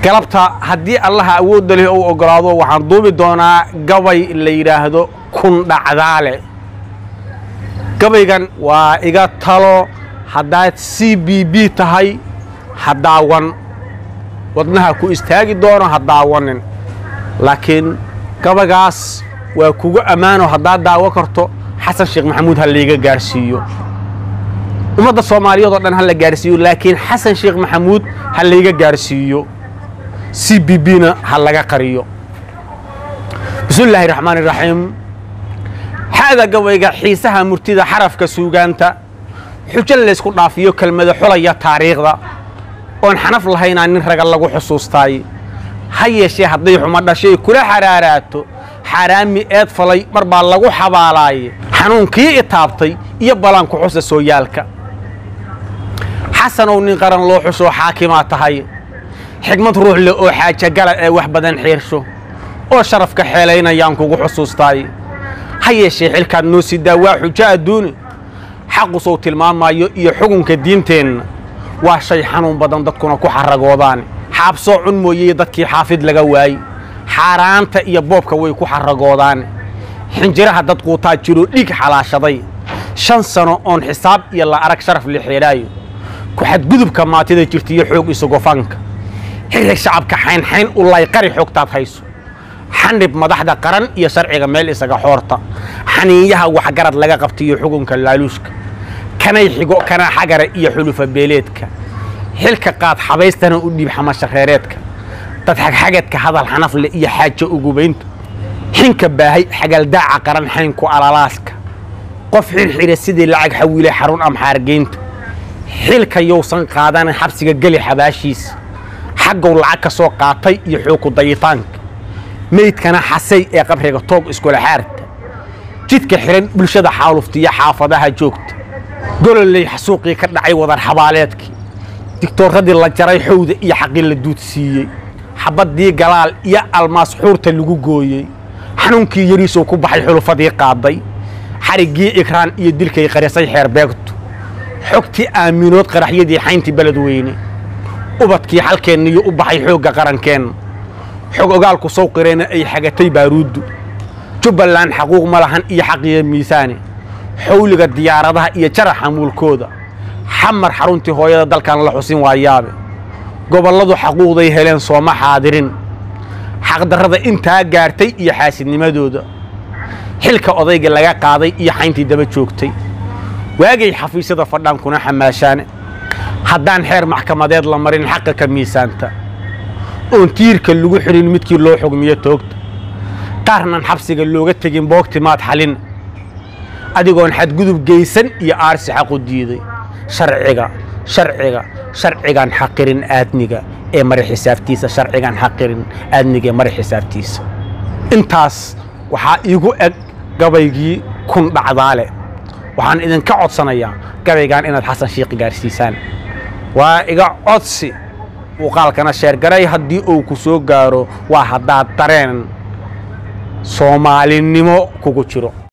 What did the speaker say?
galabta haddii allaha awoodda leh uu oggolaado waxaan duubi doonaa gabay la yidhaahdo kun dhacdaale gabaygan waa iga talo haddaad c b b tahay ha daawan wadnaha ku istaagi doono ha daawanin laakiin gabaygaas waa kugu ammaano haddaad daawo karto xasan sheekh maxamuud ha layga gaarhsiiyo ummadda soomaaliyeed oo dhan ha la gaarhsiiyo laakiin xasan sheekh maxamuud ha layga gaarhsiiyo c b b na ha laga qariyo bismi illaahi raxmaan iraxiim xa'da gabayga xiisaha murtida xarafka suugaanta xujo laysku dhaafiyo kelmada xulaya taariikhda oon xanaf lahaynaa nin raga lagu xusuustaay ha yeeshee hadday xumo dhashay kula xaraaraato xaaraami eed falay mar baa lagu xabaalaaye xanuunkii itaabtay iyo balanku xusa sooyaalka xasanow nin qaran loo xusoo xaakimaa tahay xigmad ruux leh oo xaajagala ee wax badan xiirsho oo sharafka xeelaynayaan kugu xusuustaay ha yeeshee xilkaad noo sidaa waa xujo adduuni xaqusow tilmaamaayo iyo xugunka diinteenna waa shay xanuun badan dadkuna ku xaragoodaan xaabsoo cun mooyey dadkii xaafid laga waayey xaaraanta iyo boobka way ku xaragoodaan xinjiraha dad quutaa jiroo dhiig xalaashaday shan sano oon xisaab iyo la arag sharaf la xeedhaayo ku xadgudubka maatida jirta iyo xoog isugofanka xirxig shacabka xaynxayn u layqari xogtaad hayso xanib madaxda qaran iyo sharciga meel isaga xoorta xaniinyaha waxgarad laga qabtaiyo xukunka laaluushka kanay xigo kana xagara iyo xulufa beeleedka xilka qaad xabaystana u dhiib xamashareereedka dad xagxageedka hadal xanafle iyo xaajo ugubaynta xinka baahay xagaldaaca qaran xaynku alalaaska qof xirxira sidii lacag xawiilay xarun amxaargeynta xilka yowsan qaadanan xabsiga geli xabaashiisa xaggow lacag ka soo qaatay iyo xooku dayitaanka meydkana xasay ee qabriga toog iskula xaarta jidka xihan bulshada xaaluftiyo xaafadaha joogta gololey xasuuqii ka dhacay wadar xabaaleedkii digtooradii la jaray xowda iyo xaqii la duudsiiyey xabaddii galaal iyo almaas xuurta lagu gooyey xanuunkii yariisow ku baxay xulufadii qaaday xariggii ikraan iyo dilkay qarisay xeer beegtu xogtii aaminood qaraxyadii xayntii beled weyne ubadkii xalkeenniyo u baxay xoogga qarankeenna xog ogaalku sow qireenna ay xagatay baaruuddu jubbaland xaquuq ma lahan iyo xaqiyo miisaane xawliga diyaaradaha iyo jaraxa muulkooda xamar xaruntii hooyada dalkan la xusin waayaabe gobolladu xaquuqday heleen sooma xaadirin xaqdarrada intaa gaartay iyo xaasidnimadooda xilka odayga laga qaaday iyo xayntii daba joogtay waagay xafiisyada fadhaan kuna xamaashaane haddaan xeer maxkamadeed la marin xaqa ka miisaanta oon tiirka lagu xidhin midkii loo xugmiyo toogta qaarnan xabsiga looga tegin boogtimaad xalin adigoon xadgudub geysan iyo aarsi xaqu diiday sharciga sharciga sharcigaan xaqirin aadniga ee mari xisaabtiisa sharcigaan xaqirin aadniga ee mari xisaabtiisa intaas waxaa iigu eg gabaygii kun dhacdaale waxaan idinka codsanayaa gabaygaan inaad xasan shiikhi gaarsiisaan waa iga codsi muuqaalkana sheergaray haddii uu ku soo gaaro waa haddaad dareen soomaalinimo kugu jiro